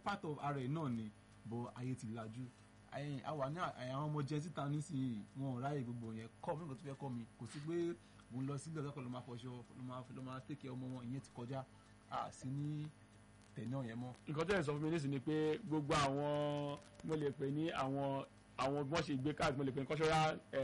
part of ara ẹ̀ náà ni bọ̀ ayé ti lajú ẹ̀yìn àwa ní àwọn ọmọ jẹ síta nísìnyí wọn ò ráyè gbogbo yẹn kọ́ mi nǹkan tó fẹ́ kọ́ mi kò sí pé mo ń lọ sílẹ̀ ọ̀dọ́kọ̀ ló máa fọṣọ ló máa ló máa tẹ̀kẹ́ ọmọ wọn ìyẹn ti kọjá à sí ní tẹ̀lé ọ̀yẹn mọ́. nǹkan tó yẹ sọ fún mi nísìnyí ni pé gbogbo àwọn mo lè pè ní àwọn àwọn bí wọ́n ṣe gbé káàdì mo lè pè ní kọ́ṣọ́rá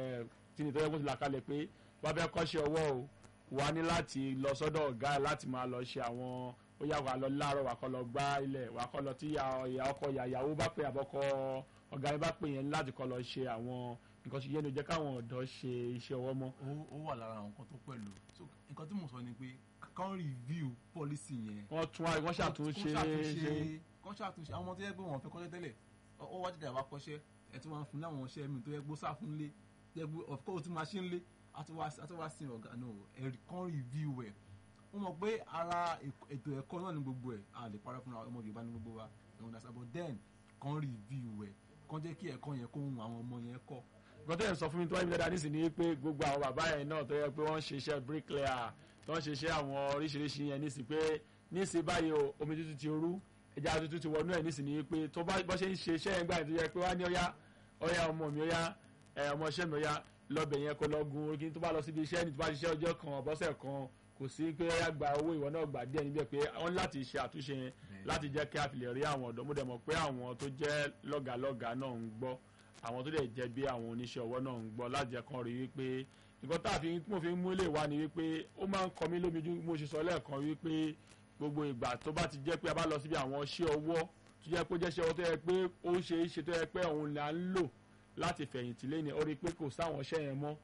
tí nìtọ́jú bó ti là kalẹ̀ pé wọ́n fẹ́ kọ́ṣẹ́ ọwọ́ o wà ní láti lọ sọ́dọ̀ ọ̀gá ẹ̀ láti máa lọ ṣe àwọn ó yà wà lọ láàárọ̀ wà kọ́ lọ gbá ilẹ̀ wà kọ́ lọ tí ìyá ọkọ ìyàwó bá pè àbọ̀kọ ọ̀gá ẹ̀ bá pè yẹn láti kọ́ lọ ṣe àwọn nǹkan ṣe yẹn ló jẹ́ káwọn ọ̀dọ́ ṣe iṣẹ́ ọwọ́ mọ́. ó wà lára àwọn nǹkan tó pẹ̀lú so nǹkan tí mo sọ ni pé kàn review policy yẹn. wọ́n tún wọ́n ṣàtúnṣe ṣe kàn ṣàtúnṣe àwọn ọmọ tó yẹ pé wọ́n fẹ́ kọ́ṣẹ́ tẹ́lẹ̀ ó wá jẹ́jà wá kọ́ṣẹ́ ẹ̀ tí wọ́n fún láwọn iṣẹ́ mi tó yẹ gbó sáà fún lé yẹ gbó of course tí máa ṣe ń lé àtúwá sí ọ̀gá náà ẹ̀rí kàn review ẹ̀ wọ́n mọ̀ pé ara ètò ẹ̀kọ́ náà ní gbogbo ẹ̀ a lè parọ́ fúnra ọmọ Yorùbá ní gbogbo wa ẹ̀wọ̀n dàsá but then kàn review ẹ̀ kàn jẹ́ kí ẹ̀kọ́ yẹn kó hun àwọn ọmọ yẹn kọ́ nǹkan tó yẹ sọ fún mi tó wáyé mi dáadáa nísìnyí pé gbogbo àwọn bàbá yẹn náà tó yẹ pé wọ́n ń ṣiṣẹ́ bricklayer tó ń ṣiṣẹ́ àwọn oríṣiríṣi yẹn nísìnyí pé nísìnyí báyìí o omi tútù ti rú ẹja tútù ti wọnú ẹ̀ nísìnyí pé tó bá bọ́ ṣe ń ṣe iṣẹ́ yẹn gbà tó yẹ pé wá ní ọ̀yá ọ̀yá ọmọ mi ọ̀yá ọmọ iṣẹ́ mi ọ̀yá lọ́bẹ̀ yẹn kó lọ gun orí tó bá lọ síbi iṣẹ́ ní tó bá ṣiṣẹ́ ọjọ́ kan ọ̀bọ̀sẹ̀ kan kò sí pé ọ̀yá gba owó ìwọ náà gbà díẹ̀ níbẹ̀ pé wọ́n láti ṣe àtúnṣe yẹn láti jẹ́ kí a fi lè rí àwọn ọ̀dọ́ mo dẹ̀ mọ̀ pé àwọn tó jẹ́ lọ́gàlọ́gà náà ń gbọ́ àwọn tó dẹ̀ jẹ́ bí àwọn oníṣẹ́ ọwọ́ náà ń gbọ́ láti jẹ́ kan rí wípé nǹkan tá a fi mo fi ń mú ilé wa ni wípé ó máa ń kọ mí lómi ju mo ṣe sọ lẹ́ẹ̀kan wípé gbogbo ìgbà tó bá ti jẹ́ pé a bá lọ síbi àwọn iṣẹ́ ọwọ́ tó jẹ́ pé ó jẹ́ iṣẹ́ ọwọ́ tó yẹ pé ó ṣe é ṣe tó yẹ pé òun là ń lò láti fẹ̀yìntì lé ní ó rí pé kò sáwọn iṣẹ́ yẹn mọ́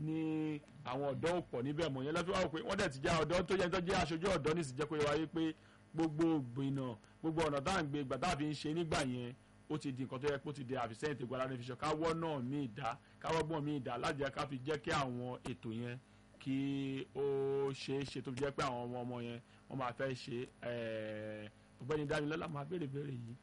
ní àwọn ọ̀dọ́ ò pọ̀ níbẹ̀ mọ̀ yẹn lọ́fíà wò pé wọ́n dẹ̀ ti jẹ́ ọ̀dọ́ tó yẹ tó jẹ́ aṣojú ọ̀dọ́ ní ìsìnjẹ́ pé wáyé pé gbogbo gbìnà gbogbo ọ̀nà tá à ń gbé ìgbà tá a fi ń ṣe nígbà yẹn ó ti di nǹkan tó yẹ kó ti di àfisẹ́yìn tó gbọ́dọ̀ fi ṣọ káwọ́ náà míì dá káwọ́ gbọ́n míì dá láti jẹ́ ká fi jẹ́ kí àwọn ètò yẹn kí ó ṣe é ṣe tó fi jẹ́ pé àwọn ọmọ ọmọ yẹn wọ́n máa fẹ́ ṣe ọ̀gbẹ́ni Dámilọ́lá máa béèrè béèrè yìí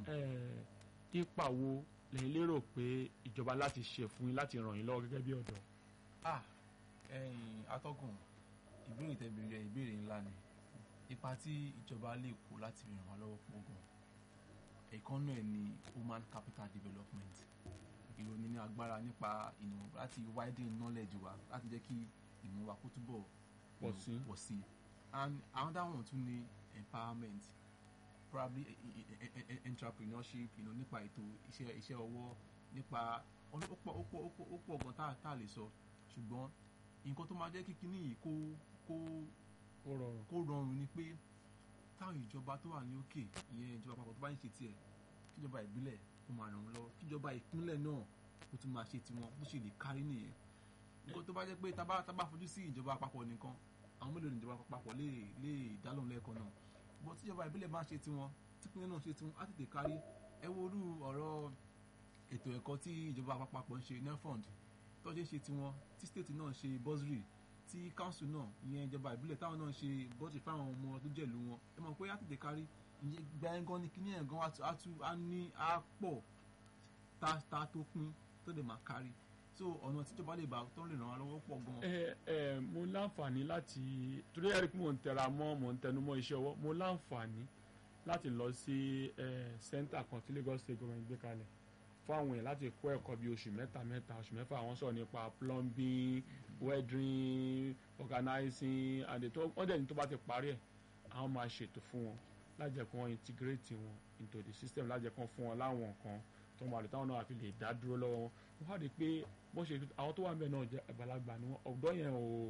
ipa wo lẹ́yìn lérò pé ìjọba láti ṣe fún yín láti ràn yín lọ́wọ́ gẹ́gẹ́ bí ọ̀dọ́. ah ẹ̀yin atọ́kùn ìbéèrè tẹ̀bẹ̀rẹ̀ ìbéèrè ńlá ni ipa tí ìjọba lè kó láti ràn wá lọ́wọ́ pọ̀ gan ẹ̀kan náà ni human capital development ìròyìn ní agbára nípa ìmọ̀ láti widen knowledge wa láti jẹ́ kí ìmọ̀ wa kó túbọ̀ pọ̀ sí pọ̀ sí and another one tún ni empowerment probably entrepreneurship you know, nípa ètò iṣẹ́ iṣẹ́ ọwọ́ nípa ó pọ̀ ó pọ̀ ó pọ̀ gan tá tá lè sọ ṣùgbọ́n nǹkan tó máa jẹ́ kí kíní yìí kó kó kó rọrùn ni pé táwọn ìjọba tó wà ní òkè ìyẹn ìjọba àpapọ̀ tó bá ń ṣe tiẹ̀ kíjọba ìbílẹ̀ kó máa ràn wọ́n lọ́wọ́ kíjọba ìpínlẹ̀ náà kó tún máa ṣe tiwọn bó ṣe lè kárí nìyẹn nǹkan tó bá jẹ́ pé tábà tábà fojú sí ìjọba àpapọ̀ nìkan àwọn mélòó ni ìjọba àpapọ̀ lè lè dálóhùn lẹ́ẹ̀kan náà bọ́ tíjọba ìbílẹ̀ bá ń ṣe tiwọn típínlẹ̀ náà ṣe tiwọn á tètè kárí ẹ wo orú ọ̀rọ̀ ètò ẹ̀kọ́ tí ìjọba àpapọ̀ ń ṣe nefond tó ṣe ṣe tiwọn tí state náà ṣe bursary tí council náà ìyẹn ìjọba ìbílẹ̀ táwọn náà ṣe bursary fáwọn ọmọ tó jẹ̀lú wọn ẹ mọ̀ pé á tètè kárí ìyẹn gba ẹ̀ gan ni kíní ẹ̀ gan á tú á ní á pọ̀ tá tá tó pín tó lè máa kárí so ọ̀nà tíjọba lè bá tó lè ràn wá lọ́wọ́ pọ̀ gan. ẹ ẹ mo láǹfààní láti torí ẹ̀rí pé mò ń tẹra mọ́ mò ń tẹnu mọ́ iṣẹ́ ọwọ́ mo láǹfààní láti lọ sí center kan tí Lagos State government gbé kalẹ̀ fún àwọn èèyàn láti kọ́ ẹ̀kọ́ bíi oṣù mẹ́ta mẹ́ta oṣù mẹ́fà àwọn sọ̀rọ̀ nípa plumbing welding organizing and ètò wọ́n dẹ̀ ní tó bá ti parí ẹ̀ àwọn máa ṣètò fún wọn láti jẹ́ kí wọ́n integrate wọn into the system láti jẹ́ kí wọ́n fún wọn láwọn nǹkan tó máa lè táwọn náà fi lè dá dúró lọ́wọ́ wọn wọ́n wá rí i pé wọ́n ṣe àwọn tó wà ń bẹ̀ náà jẹ́ àgbàlagbà ni wọ́n ọ̀dọ́ yẹn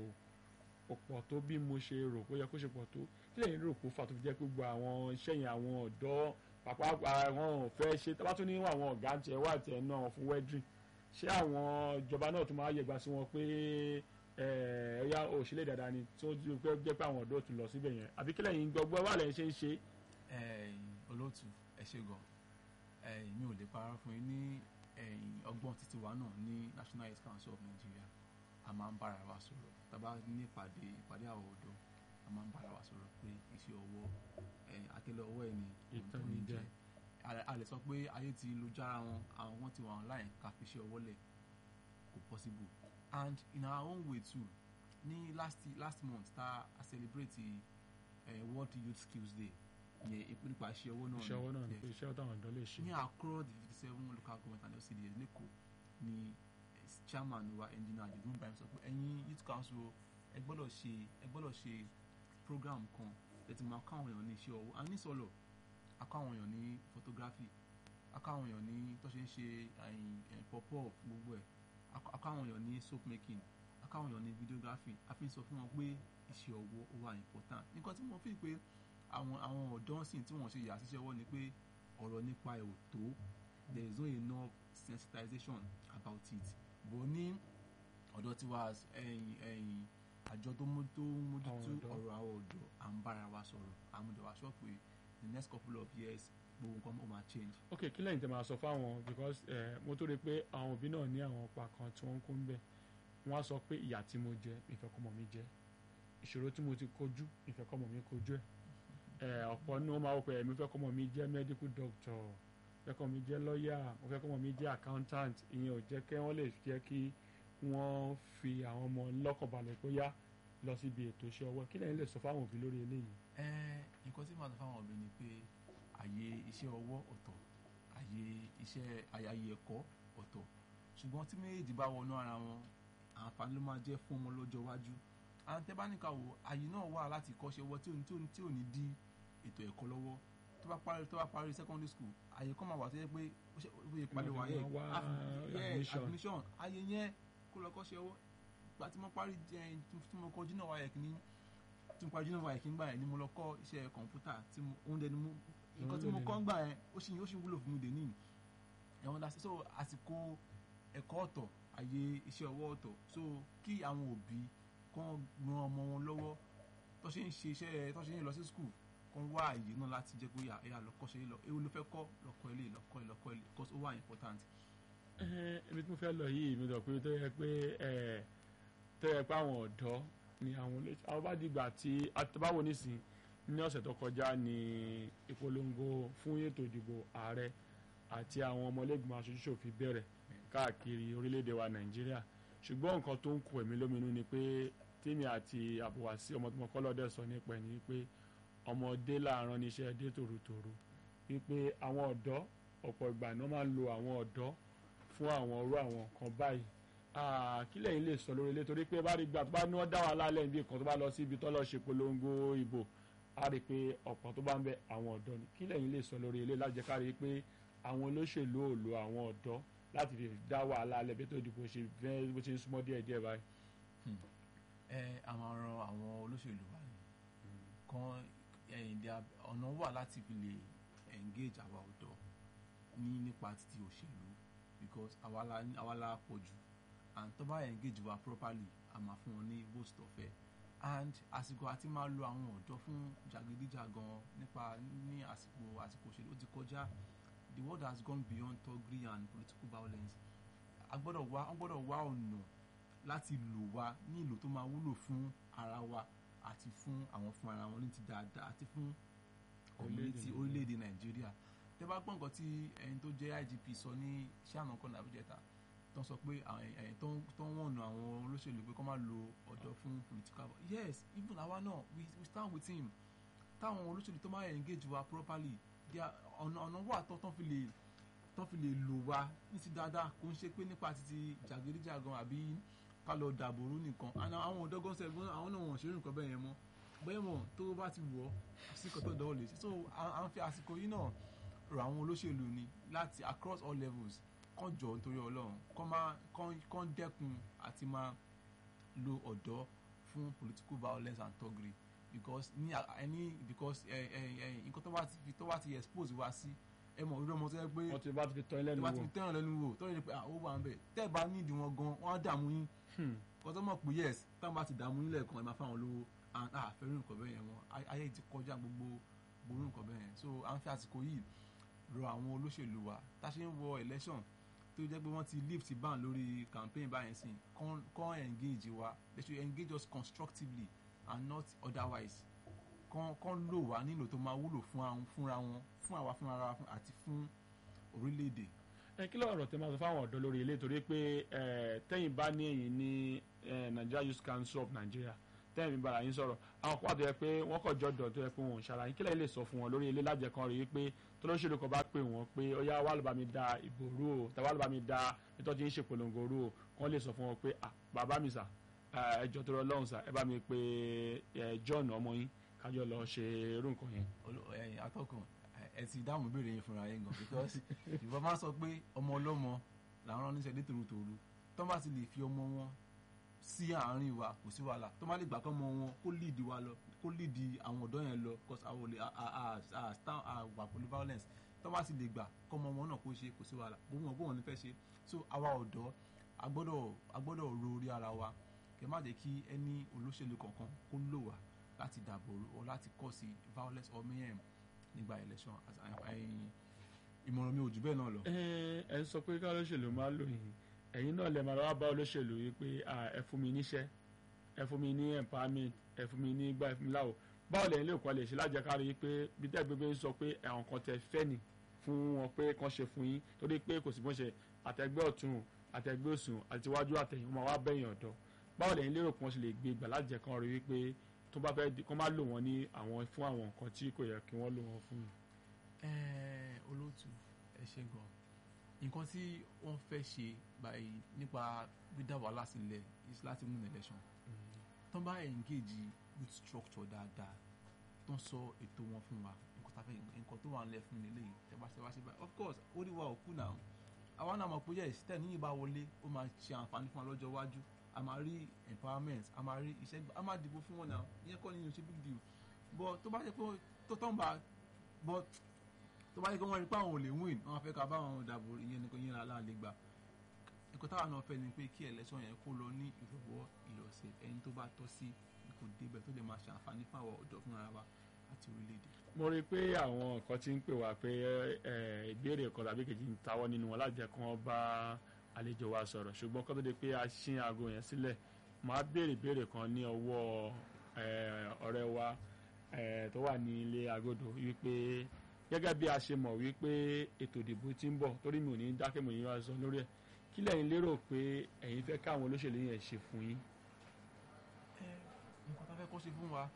ò pọ̀ tó bí mo ṣe rò pé ó yẹ kó ṣe pọ̀ tó kí lẹ́yìn rò kó fà tó fi jẹ́ pé gbogbo àwọn iṣẹ́ yẹn àwọn ọ̀dọ́ pàpà àwọn ò fẹ́ ṣe tábà tún ní àwọn ọ̀gá ń tiẹ̀ wá tiẹ̀ náà fún wedding ṣé àwọn ìjọba náà tún máa yẹgba sí wọn pé ẹ̀yà òṣèlè dáadáa ni tí wọ́n jẹ́ pé àwọn ọ̀dọ́ tún lọ síbẹ̀ yẹn àbí kí lẹ́yìn gbọ́gbọ́ wà lẹ́yìn ṣe ń ṣe. olóòtú ẹ ṣe gan mi ò lè parọ́ fún yín ní ọgbọ́n títí wa náà ní National Youth Council of Nigeria a máa ń bára wa sọ̀rọ̀ tàbá ní ìpàdé ìpàdé àwọn ọ̀dọ́ a máa ń bára wa sọ̀rọ̀ pé iṣẹ́ ọwọ́ àtẹ́lẹ̀ ọwọ́ ẹ̀ ni ìtọ́ni jẹ́ a lè sọ pé ayé ti lu jára wọn àwọn wọn ti wà online ká fi iṣẹ́ ọwọ́ lẹ̀ kò possible and in our own way too ní last last month ta a celebrate uh, World Youth Skills Day ìyẹn ìpín nípa iṣẹ́ owó náà iṣẹ́ ọwọ́ náà ni Yes pé iṣẹ́ táwọn ọ̀dọ́ lè ṣe ní across the fifty seven local government and LCDs lẹ́kọ̀ọ́ ni eh, chairman wa engineer adigun ibrahim sọ pé ẹ̀yin youth council ẹ gbọ́dọ̀ ṣe ẹ gbọ́dọ̀ ṣe program kan lẹ́tí máa káwọn èèyàn ní iṣẹ́ ọwọ́ a ní sọ̀lọ̀ akáwọn èèyàn ní photography akáwọn èèyàn ní tó ṣe ń ṣe pop-up gbogbo ẹ̀ ak- akáwọn èèyàn ní soap making akáwọn èèyàn ní videography a fi ń sọ fún wọn pé iṣẹ́ ọwọ́ ó wà important nǹkan tí mo fi pé àwọn àwọn ọ̀dọ́ sìn tí wọ́n ṣe yà síṣẹ́ ọwọ́ ni pé ọ̀rọ̀ nípa ẹ̀ ò tó there is no enough sensitization about it bó ní ọ̀dọ́ tí wàá ẹ̀yìn ẹ̀yìn àjọ tó mú tó ń mójútó Àwọn ọ̀dọ́. ọ̀rọ̀ àwọn ọ̀dọ́ à ń bára wa sọ̀rọ̀ àmúdọ̀ wa sọ pé the next couple of years gbogbo nǹkan ó máa change. ok kí lẹ́yìn tẹ́ máa sọ fáwọn because eh, mo tó rí i pé àwọn òbí náà ní àwọn ọ̀pá kan tí wọ́n ń kó ń bẹ̀ wọ́n á sọ pé ìyà tí mo jẹ ìfẹ́kọ́mọ mi jẹ ìṣòro tí mo ti kojú ìfẹ́kọ́mọ mi kojú ẹ̀ Eh, ọ̀pọ̀ ní wọ́n máa wọ pé ẹ̀mí fẹ́kọ́mọ mi jẹ́ medical doctor fẹ́kọ́mọ mi jẹ́ lawyer mo fẹ́kọ́mọ mi jẹ́ accountant ìyẹn ò jẹ́ kí wọ́n lè jẹ́ kí wọ́n fi àwọn ọmọ lọ́kàn balẹ̀ pé yá lọ síbi ètò iṣẹ́ ọwọ́ kí lẹ́yìn lè sọ fáwọn òbí lórí eléyìí ẹ nǹkan tí màá sọ fáwọn òbí ni pé àyè iṣẹ́ ọwọ́ ọ̀tọ̀ àyè iṣẹ́ àyè ẹ̀kọ́ ọ̀tọ̀ ṣùgbọ́n tí méjèèjì bá wọnú ara wọn àǹfààní ló máa jẹ́ fún ọmọ lọ́jọ́ iwájú àwọn tẹ́ bá nìkan wò àyè náà wà láti kọ́ṣẹ́ ọwọ́ tí ò ní tí ò ní tí ò ní dí ètò ẹ̀kọ́ lọ́wọ́ tó bá parí tó bá parí secondary school àyè kan máa wà tó yẹ pé ó ṣe ó yẹ parí Wọ́n wáyé ti máa wá admission. admission àyè yẹn kó lọ kọ́ṣẹ́ ọwọ́ ìgbà tí mo parí jẹ́ tí mo kọjú náà wáyé kìíní tí mo parí junior wáyé kìíní gbà yẹn ni mo lọ kọ́ iṣẹ́ kọ̀ǹpútà tí mo oúnjẹ ni mo nǹkan tí mo kọ́ ń gbà yẹn ó sì ó sì wúlò fún mi dè níyì ẹ̀wọ̀n dá sí so àsìkò ẹ̀kọ́ ọ̀tọ̀ àyè iṣẹ́ ọwọ́ ọ̀tọ̀ so kí àwọn òbí kàn ran ọmọ wọn lọ́wọ́ tó ṣe ń ṣe iṣẹ́ tó ṣe ń lọ sí school kàn wá àyè náà láti jẹ́ pé yà ẹ̀yà lọ́kọ́ ṣe é lọ ewu ló fẹ́ kọ́ lọ́kọ́ ilé lọ́kọ́ ilé lọ́kọ́ ilé because ó wà important. Ẹhẹ́n, ibi tí mo fẹ́ lọ yìí mi dọ̀ pé tó yẹ pé ẹ̀ tó yẹ pé àwọn ọ̀dọ́ ni àwọn olóṣèlú àwọn bá dìgbà tí àtibáwo nísìn ní ọ̀sẹ̀ tó kọjá ní ìpolongo fún ètò ìdìbò ààrẹ àti àwọn ọmọlẹ́gbìmọ̀ aṣojú-ṣòfin bẹ̀rẹ̀ káàkiri orílẹ̀-èdè wa nàìjíríà ṣùgbọ́n nǹkan tó ń kù ẹ̀mí lóminú ni pé tèmi àti àbúwàsí ọmọ tí mo kọ́ lọ́dẹ̀ sọ nípa ẹ̀ ni pé ọmọdé làárọ̀ níṣẹ́ dé tòrótòró wípé àwọn ọ̀dọ́ ọ̀pọ̀ ìgbà ni wọ́n máa ń lo àwọn ọ̀dọ́ fún àwọn orú àwọn nǹkan báyìí Ah, kí lẹ́yìn lè sọ lórí ilé torí pé bá rí gbà tó bá ní wọ́n dá wà lálẹ́ níbi kan tó bá lọ sí ibi tó lọ ṣe polongo ìbò á rí i pé ọ̀pọ̀ tó bá ń bẹ àwọn ọ̀dọ́ ni kí lẹ́yìn lè sọ lórí ilé láti jẹ́ ká rí i pé àwọn olóṣèlú ò lo àwọn ọ̀dọ́ láti fi dá wàhálà alẹ́ bí tó dìbò ṣe fẹ́ bó ṣe ń súnmọ́ díẹ̀ díẹ̀ báyìí. ẹ a máa ran àwọn olóṣèlú wa ni kan ẹ̀yìn dí ọ̀nà wà láti fi lè engage àwa ọ̀dọ́ ní nípa títí òṣèlú because àwa la àwa la pọ̀ jù and tó bá engage wa properly a máa fún wọn ní vote tó fẹ́ and àsìkò àti máa lo àwọn ọ̀dọ́ fún jàgídíjàgan nípa ní àsìkò àsìkò òṣèlú ó ti kọjá the world has gone beyond thuggery and political violence a gbọ́dọ̀ wá a gbọ́dọ̀ wá ọ̀nà láti lò wá ní ìlò tó máa wúlò fún ara wa àti fún àwọn fún ara wọn ní ti dáadáa àti fún community orílẹ̀-èdè nàìjíríà tẹ́ bá gbọ́ nǹkan tí ẹni tó jẹ́ IGP sọ ní sànà kan nàbíjẹta tó ń sọ pé àwọn ẹ̀yìn tó ń tó ń wọ̀nà àwọn olóṣèlú pé kó má lo ọ̀dọ́ fún political yes even àwa náà we we stand with him táwọn olóṣèlú tó máa engage wa properly their ọ̀nà ọ̀nà wà tó tán fi lè tán fi lè lò wá ní ti dáadáa kò ń ṣe pé nípa títí jàgídíjàgan àbí ká lọ dàbòrú nìkan àná àwọn ọ̀dọ́gán sẹ́gun àwọn náà wọ̀n ṣeré nǹkan bẹ́ẹ̀ yẹn mọ́ bẹ́ẹ̀ mọ̀ tó bá ti wọ̀ sí nǹkan tó dánwò lè ṣe so à à ń fi àsìkò yìí náà rọ àwọn olóṣèlú ni láti across all levels kàn jọ nítorí ọlọ́run kàn máa kàn kàn dẹ́kun àti máa lo ọ̀dọ́ fún political violence and thuggery because ní ẹni because ẹ ẹ ẹ nǹkan tó bá ti fi tó bá ti expose wá sí ẹ mọ̀ irú ọmọ tó yẹ pé wọ́n ti bá ti fi tọ́ ilé tó nu bá ti wò fi tẹ́ràn lẹ́nu wò tó yẹ pé ah ó wà ń bẹ̀ tẹ́ ẹ bá nídìí wọn gan wọ́n á dààmú yín Hmm. kọ́tọ́ mọ̀ pé yes táwọn bá ti dààmú yín lẹ́ẹ̀kan ẹ máa fáwọn lówó and ah fẹ́rù nǹkan bẹ́ẹ̀ yẹn wọn ayé ti kọjá gbogbo gbogbo nǹkan bẹ́ẹ̀ yẹn so à ń fi àsìkò yìí rọ àwọn olóṣèlú wa tá a ṣe ń wọ election tó jẹ́ pé wọ́n ti lift ban lórí campaign báyẹn sí kàn kàn engage wa they should engage us constructively and not otherwise kàn kàn lò wá nílò tó máa wúlò fún àwọn fúnra wọn fún àwa fúnra wa fún- àti fún orílẹ̀-èdè ẹ kí lọ́rọ̀ tẹ máa sọ fáwọn ọ̀dọ́ lórí ilé torí pé ẹ, tẹ́yìn bá ní ẹ̀yìn ní ẹ, Nigeria Youth Council of Nigeria tẹ́ẹ̀mí bára yín sọ̀rọ̀ àwọn kan wà tó yẹ pé wọ́n kọ̀ jọ̀dọ̀ tó yẹ pé wọn ò ṣàlàyé kílẹ̀ lè sọ fún wọn lórí ilé lájẹ kan rí i pé tọ́lọ́ṣèlú kan bá pè wọ́n pé ó yá wà ló bá mi da ìbò rú o tàwa ló bá mi da ìtọ́jú yín ṣe polongo rú o wọ́n lè sọ fún wọn pé ah bàbá mi sà ẹjọ́ tó lọ lọ́hùn sà ẹ bá mi pe John ọmọ yín kájọ lọ ṣe irú nǹkan yẹn. ẹ̀yin atọ́kùn ẹ ti dáhùn ìbéèrè yẹn fúnra yẹn gan because ìbọn máa sọ pé ọmọ ọlọ́mọ làwọn rán níṣẹ́ létòrótòró tó bá ti lè fi ọmọ wọn sí àárín wa kò sí wàhálà tó má lè gbà kọ́ ọmọ wọn kó lead wa lọ kó lead àwọn ọ̀dọ́ yẹn lọ because àwọn olè àwà pẹ̀lú violence tó bá ti lè gbà kọ́ ọmọ wọn náà kó ṣe kò sí wàhálà gbogbo wọn gbọ́n ní fẹ́ ṣe so àwa ọ̀dọ́ agbọ́dọ̀ agbọ́dọ̀ ro orí ara wa kẹ má jẹ́ kí ẹni olóṣèlú kankan kó lò wá láti dàbò o láti kọ́ sí violence or mayhem nígbà election ìmọ̀ràn mi ò jù bẹ́ẹ̀ náà lọ. ẹ ẹ sọ pé ká olóṣèlú máa lò yìí ẹ̀yin náà lè máa wá bá olóṣèlú yìí pé ẹ fún mi níṣẹ́ ẹ fún mi ní empowerment ẹ fún mi ní gbà ẹ fún mi láwò báwo lẹ́yìn lè kọ́ lè ṣe lájẹkárí pé bí tẹ́ gbégbé sọ pé àwọn kan tẹ fẹ́ nì fún wọn pé kàn ṣe fún yín torí pé kò sí bó ṣe àtẹgbẹ́ ọ̀tún àtẹgbẹ́ òsùn àtiwájú àtẹ̀yìn wọn wá bẹ̀yìn ọ̀dọ́ báwo lẹ́yìn lérò pé wọ́n ṣe lè gbé gbà lájẹkan rí wípé tó bá fẹ́ kó má lò wọ́n ní àwọn fún àwọn nǹkan tí kò yẹ kí wọ́n lò wọ́n fún yìí. ẹ olóòtú ẹ ṣe gan nǹkan tí wọ́n fẹ́ ṣe báyìí nípa dídá wàhálà sílẹ̀ is láti mú election tó bá engage with structure dáadáa tó ń sọ ètò wọn fún wa nǹkan tá fẹ́ nǹkan tó wà ń lẹ̀ fún nílé yìí tẹ́ bá ṣe wá ṣe báyìí of course ó rí wa òkú náà àwa náà mọ̀ pé yes tẹ̀ níyìn bá wọlé ó máa ṣe àǹfààní fún wa lọ́jọ́ iwájú a máa rí empowerment a máa rí iṣẹ́ a máa dìbò fún wọn náà ìyẹn kọ́ ni ṣe big deal but tó bá jẹ́ pé tó tán bá but tó bá jẹ́ pé wọ́n rí pé àwọn ò lè win wọ́n fẹ́ ká bá wọn dàbò ìyẹn nìkan yẹn lálẹ́ àlè gbà ẹ̀kọ́ táwọn náà fẹ́ ni pé kí election yẹn kó lọ ní ìrọ̀wọ́ ìrọ̀sẹ̀ ẹni tó bá tọ́ sí kò débẹ̀ tó lè máa ṣe àǹfààní fún àwọn ọ̀dọ́ fúnra wa àti orílẹ̀-èdè. mo rí i pé àwọn nǹkan tí ń pè wá pé ìbéèrè kan tàbí kejì ń tawọ́ nínú wọn láti jẹ́ kí wọ́n bá àlejò wa sọ̀rọ̀ ṣùgbọ́n kó tó di pé a ṣí aago yẹn sílẹ̀ máa béèrè ìbéèrè kan ní ọwọ́ ọ̀rẹ́ wa tó wà ní ilé agodo wípé gẹ́gẹ́ bí a ṣe mọ̀ wípé ètò ìdìbò ti ń bọ̀ torí mi ò ní dákẹ́ mo yín wá sọ lórí ẹ̀ kí lẹ́yìn lérò pé ẹ̀yin fẹ́ káwọn olóṣèlú yẹn ṣe fún yín. nǹkan tá a fẹ́ kó ṣe fún wa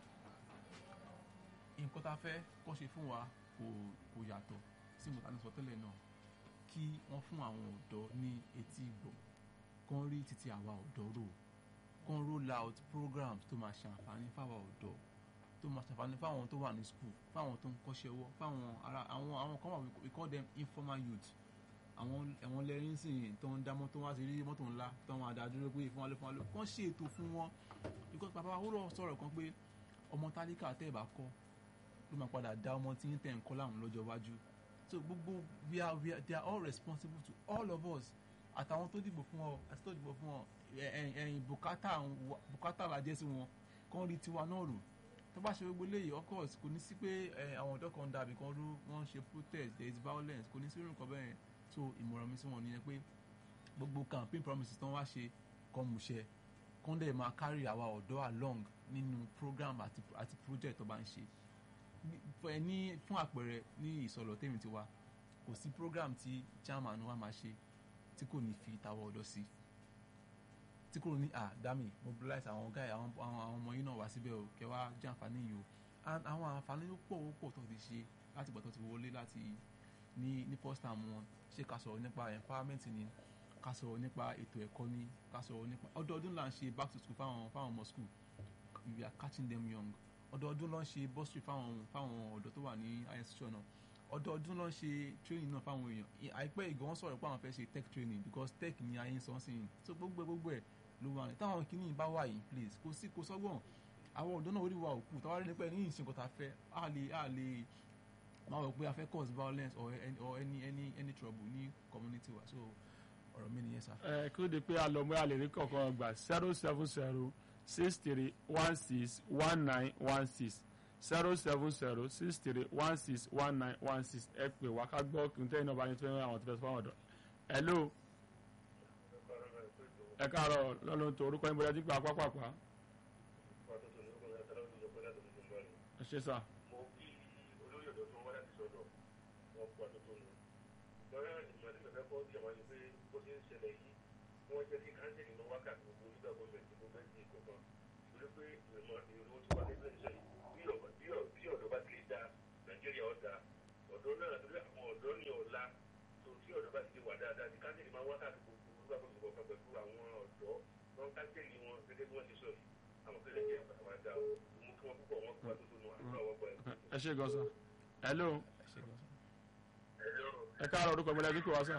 nǹkan tá a fẹ́ kó ṣe fún wa kò kò yàtọ̀ sí nǹkan tá a ní sọ tẹ́lẹ̀ náà kí wọ́n fún àwọn ọ̀dọ́ ní etí ìgbọ̀ kán rí títí àwa ọ̀dọ́ rò kán roll out programs tó máa ṣàǹfààní fáwọn ọ̀dọ́ tó máa ṣàǹfààní fáwọn tó wà ní school fáwọn tó ń kọ́ṣẹ́ ọwọ́ fáwọn ara àwọn àwọn kan wà we call them informal youth àwọn ẹ̀wọ̀n lẹ́rìn sìn tó ń dá mọ́tò wá sí rí mọ́tò ńlá tó ń adádúró pé fún wa lé fún wa lé kán ṣe ètò fún wọn because bàbá wa ó sọ̀rọ̀ kan pé ọmọ tálíkà tẹ́ ẹ̀ bá kọ́ ló máa padà dá ọmọ tí ń tẹ̀ ń kọ́ láwọn lọ́jọ́ iwájú so gbogbo we are we are they are all responsible to all of us àtàwọn tó dìbò fún ọ àti tó dìbò fún ọ ẹ̀yìn bùkátà bùkátà làjẹ́ sí wọn kán rí tiwa náà rò tó bá ṣe gbogbo eléyìí of course kò ní sí pé àwọn ọ̀dọ́ kan dàbí kan rú wọ́n ṣe protest there is violence kò ní sí irú nǹkan bẹ́ẹ̀ so ìmọ̀ràn mi sí wọn nìyẹn pé gbogbo campaign promises tó ń wá ṣe kọ́ mu ṣe kán dẹ̀ máa carry àwa ọ̀dọ́ along nínú program àti àti project tó bá ń ṣe ní fún àpẹẹrẹ ní ìsọ̀lọ̀ tèmi ti wá kò sí program tí chairman wa máa ṣe tí kò ní fi tàwọn ọ̀dọ́ sí tí kò ní à dami mobilize àwọn guy àwọn àwọn ọmọ yìí náà wá síbẹ̀ o kẹ́ wá jẹ́ àǹfààní yìí o àwọn àǹfààní ó pọ̀ ó pọ̀ tó ti ṣe láti gbà tó ti wọlé láti ní ní first time wọn ṣé ká sọ̀rọ̀ nípa empowerment ni ká sọ̀rọ̀ nípa ètò ẹ̀kọ́ ni ká sọ̀rọ̀ nípa ọdọọdún là ń ṣe back to school fáwọn fáwọn ọmọ school we are catching them young ọdọọdún ló ń ṣe bursary fáwọn fáwọn ọ̀dọ́ tó wà ní higher institution náà ọdọọdún ló ń ṣe training náà fáwọn èèyàn àìpẹ́ ìgbà wọn sọ̀rọ̀ pé àwọn fẹ́ ṣe tech training because tech ni ayé ń sọ sí yìí so gbogbo gbogbo ẹ̀ ló wà ní táwọn kìíní bá wà in place kò sí kò sọ́gbọ̀n àwọn ọ̀dọ́ náà orí wa òkú táwa rí nípa ẹ̀ ní ìsìn kọ́ta fẹ́ á lè á lè máa wọ̀ pé a fẹ́ cause violence or any or any any any trouble ní community wa so ọ̀rọ̀ mi nìyẹn sá. ẹ kí ló dé pé alọ́mọ àlè rí kọ̀ọ̀kan gbà zero seven zero six three one six one nine one six zero seven zero six three one six one nine one six ẹ pè wá ká gbọ́ kí n tẹ́yìn náà bá ní tí wọ́n àwọn tó fẹ́ fún àwọn ọ̀dọ́. hello ẹ káàárọ̀ lọ́lọ́run tó orúkọ yín bóyá dípò apápàpá. ẹ ṣe sá. wọ́n jẹ́ kí kánsẹ̀lì lọ wákàtí gbogbo nígbà gọ́ọ̀mẹ̀ntì gbogbo ẹ̀sìn ìkọ̀kan torí pé ìmọ̀ ìrò tí wà nínú iṣẹ́ yìí bí ọ̀dọ́ bí ọ̀dọ́ bí ọ̀dọ́ bá ti lè da nàìjíríà ọ̀dà ọ̀dọ́ náà torí àwọn ọ̀dọ́ ní ọ̀la tó tí ọ̀dọ́ bá ti lè wà dáadáa ní káńtìlì máa wá káàkiri gbogbo olúwa tó ti bọ̀ pẹ̀lú àwọn ọ̀dọ́ wọn káńtìlì wọn gẹ́gẹ́ bí wọ́n ti sọ yìí àwọn kẹlẹ́ jẹ́ àwọn àdá o mú kí wọ́n púpọ̀ wọn kó wá tó tó nù àdúrà wọn gbọ́ ẹ̀. ẹ ṣe gan sa hello ẹ ṣe gan sa. Hello, ẹ káàárọ̀ orúkọ mi lẹ́gbẹ̀ẹ́ wá sà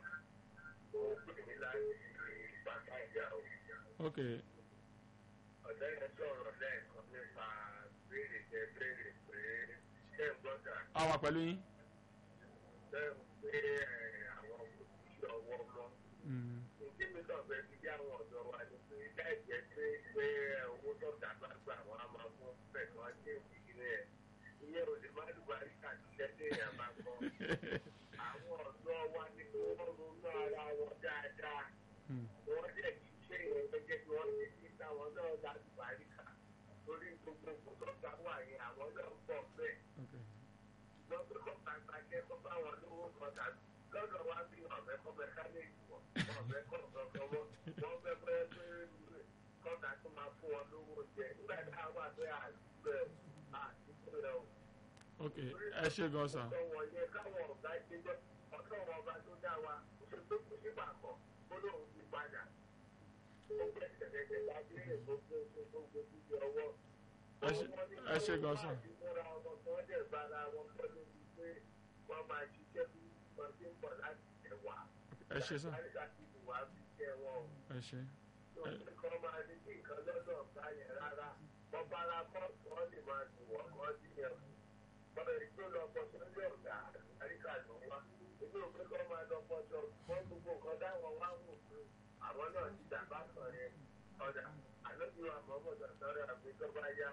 ó pè mí láti bàtà ìjà o. ok ọ̀dọ́ yẹn sọ̀rọ̀ lẹ́ẹ̀kan nípa béèrè jẹ béèrè pé ṣé ń gbọ́dọ̀ a wà pẹ̀lú yín ṣé ń pé àwọn òṣìṣẹ́ ọwọ́ mọ́. Mm, Ìdí mi kàn fẹ́ fi bí àwọn ọ̀dọ́ wa ni pé láì jẹ́ pé pé owó tó dàgbà gbà wọ́n á máa fún fẹ̀sán ṣé ìdílé ẹ̀. Ìyẹn ò lè má lùbá rí kàdúgbẹ́ tí èèyàn bá kọ́. Àwọn ọ̀dọ́ wa ni kí wọ́n ronú ara wọn dáadáa. mm, Wọ́n jẹ́ kí ṣé ìyẹn gẹ́gẹ́ bí wọ́n ti fi táwọn náà lálùbá rí kà. Torí gbogbo kò tó gbà wà yẹn àwọn náà ń bọ̀ bẹ́ẹ̀. ok Wọ́n fi kọ́ kàkà jẹ́ kó bá wọn lówó kan tàbí lọ́dọ̀ wa bí ọ̀fẹ́ kọ́ mẹkáníìkì wọ̀ ọ̀fẹ́ kọ́ kankan wọ́n wọ́n fẹ́ fẹ́ pé kọ́ńtà tó máa fún wọn lówó jẹ nígbà tí a wà pé àdúgbò àdúgbò rẹ o. ok ẹ ṣe gan sa ọ̀dọ̀ wọn yẹ káwọn ọ̀gá gbẹjọ́ ọ̀dọ̀ wọn ọba tó dá wa kò ṣe pé kò sígbà kan ó lóun ti padà. ó gbẹ tẹ̀lẹ̀tẹ̀ láti lè gbogbo gbogbo gbogbo ọwọ́. Ẹ ṣe- ẹ ṣe gan sir. ìmúra ọmọ tí wọ́n dẹ̀ bára wọn pọ̀ lórí pé wọ́n máa ṣiṣẹ́ bí wọ́n ti ń bọ̀ láti ẹ̀wà. ẹ ṣe sà Láti ti wà á fi jẹ́ wọn o. ẹ ṣe Tó ní kọ́ máa ní kí nǹkan lọ́dọ̀ ọ̀gá yẹn rárá. Wọ́n bára kọ́ wọ́n lè máa dùn wọ́n kọ́ sí yẹn. Bọ́lá ìjọ lọ pọ̀ sórí ọ̀gá àríkà ló wá. Èmi ò pé kọ́ máa lọ pọ̀ sọ wọ́n gbogbo nǹkan dáwọn wá wò pé àwọn náà ti dàgbà kan yẹn. Ọ̀dà àlọ́bí wa mọ̀ mọ̀ sọ̀rọ̀ àgbé tó bá yá.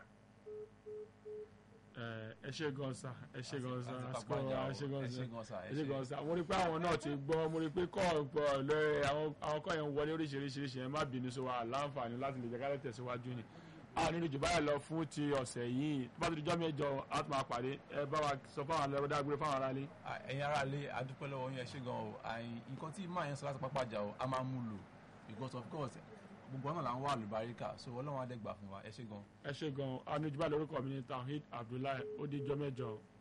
ẹ ẹ ṣe gan sa ẹ ṣe gan sa Àti àsìkò pàpàjà o. ẹ ṣe gan ẹ sa ṣe gan sa ẹ ṣe gan sa mo rí pé àwọn náà ti gbọ́ mo rí pé kọ́ ọ̀pọ̀ lórí àwọn àwọn kọ́ yẹn ń wọlé oríṣiríṣi ẹ má bínú sí wa láǹfààní láti lè jẹ́ ká lè tẹ̀síwájú ni a nínú jù báyìí lọ fún ti ọ̀sẹ̀ yìí tó bá ti di jọ́ mẹ́jọ a tún máa pàdé ẹ bá wa sọ fáwọn alẹ́ ọ̀dà gbé fáwọn aráalé. À, ẹ̀yin ará ilé adúpẹ́ lọ́wọ́ yín ẹ ṣé gan o àì- nǹkan tí máa yẹn sọ láti pápájà o a máa mú lò because of course gbogbo ọ̀nà là ń wà lùbáríkà so ọlọ́run á dẹ̀ gbà fún wa ẹ ṣé gan. ẹ ṣe gan-an a nínú jù báyìí lórúkọ mi ní Tawhid Abdullahi ó di jọ́ mẹ́jọ.